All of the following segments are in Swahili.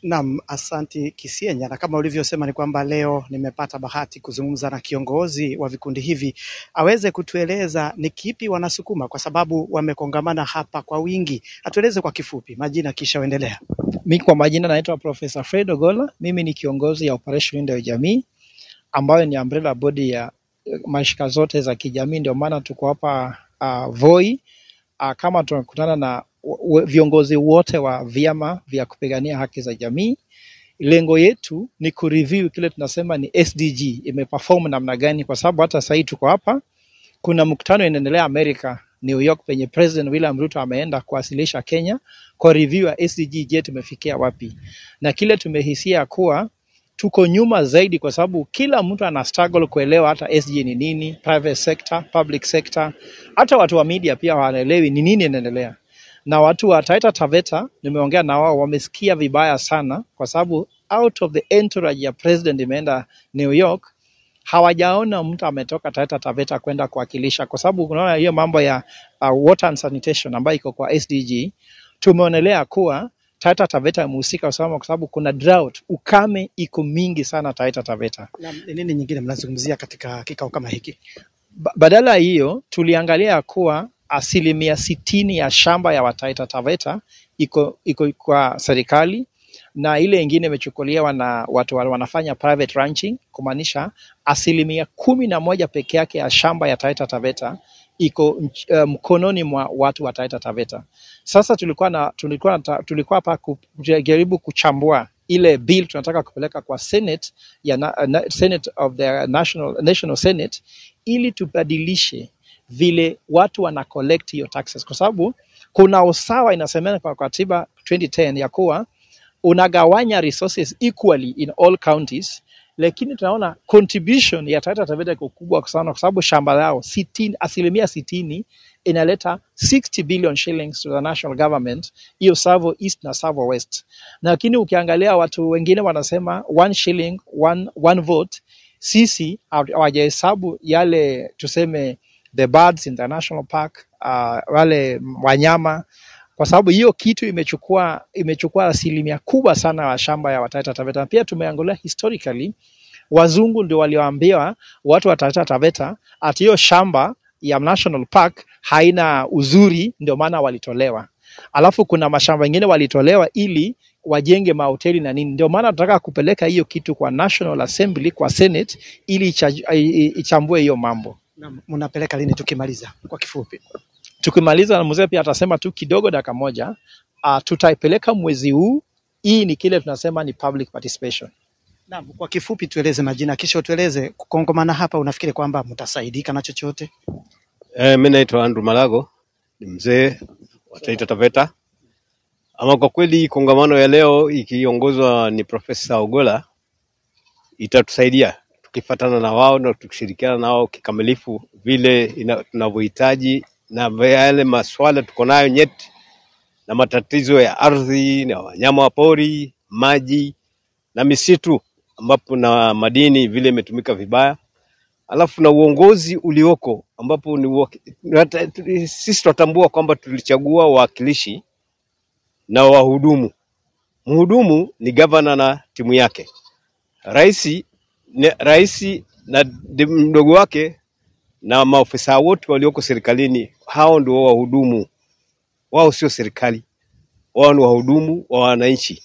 Naam, asanti Kisienya, na kama ulivyosema ni kwamba leo nimepata bahati kuzungumza na kiongozi wa vikundi hivi aweze kutueleza ni kipi wanasukuma, kwa sababu wamekongamana hapa kwa wingi. Atueleze kwa kifupi majina, kisha uendelea. Mi kwa majina naitwa Profesa Fred Ogola. Mimi ni kiongozi ya Operation Linda ya Jamii ambayo ni umbrella body ya mashirika zote za kijamii. Ndio maana tuko hapa uh, Voi uh, kama tunakutana na w- w- viongozi wote wa vyama vya kupigania haki za jamii. Lengo yetu ni kureview kile tunasema ni SDG imeperform namna gani, kwa sababu hata sahii tuko hapa, kuna mkutano inaendelea Amerika, New York, penye President William Ruto ameenda kuwasilisha Kenya kwa review ya SDG. Je, tumefikia wapi? Na kile tumehisia kuwa tuko nyuma zaidi, kwa sababu kila mtu ana struggle kuelewa hata SDG ni nini, private sector, public sector, hata watu wa media pia hawaelewi ni nini inaendelea. Na watu wa Taita Taveta nimeongea na wao, wamesikia vibaya sana, kwa sababu out of the entourage ya president imeenda New York, hawajaona mtu ametoka Taita Taveta kwenda kuwakilisha, kwa sababu unaona hiyo mambo ya uh, water and sanitation ambayo iko kwa SDG, tumeonelea kuwa Taita Taveta imehusika sana, kwa sababu kuna drought, ukame iko mingi sana Taita Taveta. Na ni nini nyingine mnazungumzia katika kikao kama hiki? Ba- Badala ya hiyo tuliangalia kuwa asilimia sitini ya shamba ya Wataita Taveta iko, iko kwa serikali na ile ingine imechukuliwa na watu wa- wanafanya private ranching, kumaanisha asilimia kumi na moja peke yake ya shamba ya Taita Taveta iko nch- eh, mkononi mwa watu wa Taita Taveta. Sasa tulikuwa na tulikuwa na, tulikuwa hapa kujaribu kuchambua ile bill tunataka kupeleka kwa Senate ya na, na, Senate of the National, National Senate ili tubadilishe vile watu wana collect hiyo taxes, kwa sababu kuna usawa inasemekana kwa katiba 2010 ya kuwa unagawanya resources equally in all counties, lakini tunaona contribution ya Taita Taveta iko kubwa sana, kwa sababu shamba lao sitini, asilimia sitini inaleta 60 billion shillings to the national government, hiyo Savo East na Savo West. Lakini ukiangalia watu wengine wanasema one shilling one, one vote, sisi haw- hawajahesabu yale tuseme the birds in the national park, uh, wale wanyama kwa sababu hiyo kitu imechukua imechukua asilimia kubwa sana ya shamba ya Wataita Taveta. Na Pia tumeangalia historically, wazungu ndio walioambiwa watu wa Taita Taveta ati hiyo shamba ya National Park haina uzuri, ndio maana walitolewa. Alafu kuna mashamba mengine walitolewa ili wajenge mahoteli na nini. Ndio maana tunataka kupeleka hiyo kitu kwa National Assembly, kwa Senate ili icha- i- i- ichambue hiyo mambo. Na mnapeleka lini tukimaliza kwa kifupi? Tukimaliza na mzee pia atasema tu kidogo, dakika moja. Uh, tutaipeleka mwezi huu. Hii ni kile tunasema ni public participation. Naam, kwa kifupi tueleze majina, kisha utueleze kukongamana hapa, unafikiri kwamba mtasaidika na chochote? Eh, mi naitwa Andrew Malago, ni mzee wa Taita Taveta. Ama kwa kweli kongamano ya leo ikiongozwa ni Profesa Ogola itatusaidia tukifatana na wao na tukishirikiana na wao kikamilifu vile ina- tunavyohitaji na yale maswala tuko nayo nyeti na matatizo ya ardhi na wanyama wa pori, maji na misitu, ambapo na madini vile imetumika vibaya alafu na uongozi ulioko ambapo ni uwa- nata- tu- sisi tunatambua kwamba tulichagua wawakilishi na wahudumu. Mhudumu ni gavana na timu yake, rais ni rais na di- mdogo wake na maofisa wote walioko serikalini, hao ndio wahudumu. Wao sio serikali, wao ni wahudumu wa wananchi.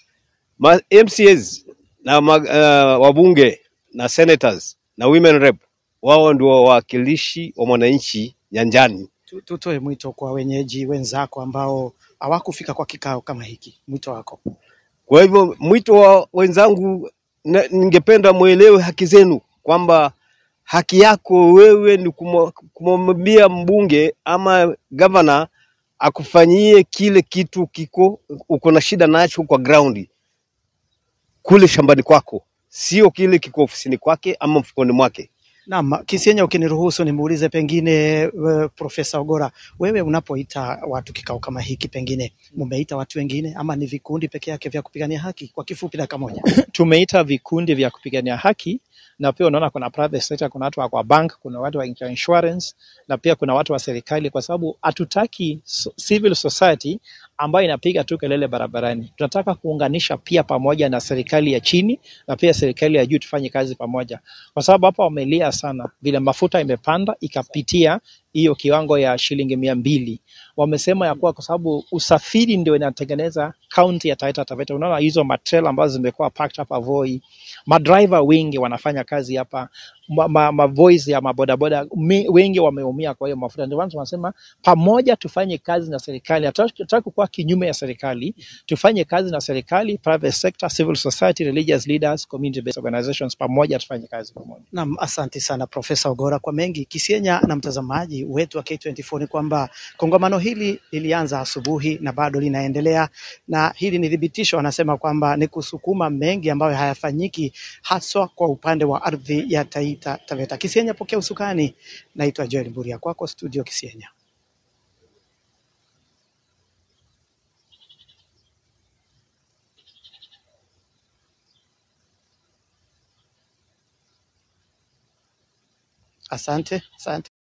Ma MCAs na ma, uh, wabunge na senators na women rep wao ndio wawakilishi wa mwananchi nyanjani. Tu- Tutoe mwito kwa wenyeji wenzako ambao hawakufika kwa kikao kama hiki, mwito wako. Kwa hivyo mwito wa wenzangu, na- ningependa mwelewe haki zenu, kwamba haki yako wewe ni kumo- kumwambia mbunge ama gavana akufanyie kile kitu kiko uko na shida nacho kwa ground kule shambani kwako, sio kile kiko ofisini kwake ama mfukoni mwake. Naam, Kisienya, ukiniruhusu nimuulize pengine uh, Profesa Ogora, wewe unapoita watu kikao kama hiki, pengine mumeita watu wengine ama ni vikundi peke yake vya kupigania haki? Kwa kifupi, dakika moja. Tumeita vikundi vya kupigania haki na pia unaona kuna private sector, kuna watu wa kwa bank, kuna watu wa insurance na pia kuna watu wa serikali, kwa sababu hatutaki so- civil society ambayo inapiga tu kelele barabarani. Tunataka kuunganisha pia pamoja na serikali ya chini na pia serikali ya juu, tufanye kazi pamoja, kwa sababu hapa wamelia sana vile mafuta imepanda ikapitia hiyo kiwango ya shilingi mia mbili. Wamesema ya kuwa kwa sababu usafiri ndio inatengeneza kaunti ya Taita Taveta. Unaona hizo matrela ambazo zimekuwa packed hapa Voi, madriver wengi wanafanya kazi hapa, ma, ma, ma voice ya mabodaboda mi- wengi wameumia kwa hiyo mafuta. Ndio maana tunasema pamoja tufanye kazi na serikali. Hatutaki kuwa kinyume ya serikali, tufanye kazi na serikali, private sector, civil society, religious leaders, community based organizations, pamoja tufanye kazi pamoja. Naam, asante sana Profesa Ogora kwa mengi. Kisienya na mtazamaji wetu wa K24 ni kwamba kongamano hili lilianza asubuhi na bado linaendelea, na hili ni thibitisho, anasema kwamba ni kusukuma mengi ambayo hayafanyiki haswa kwa upande wa ardhi ya Taita Taveta. Kisienya, pokea usukani. Naitwa Joel Mburia, kwako studio Kisienya. Asante, asante.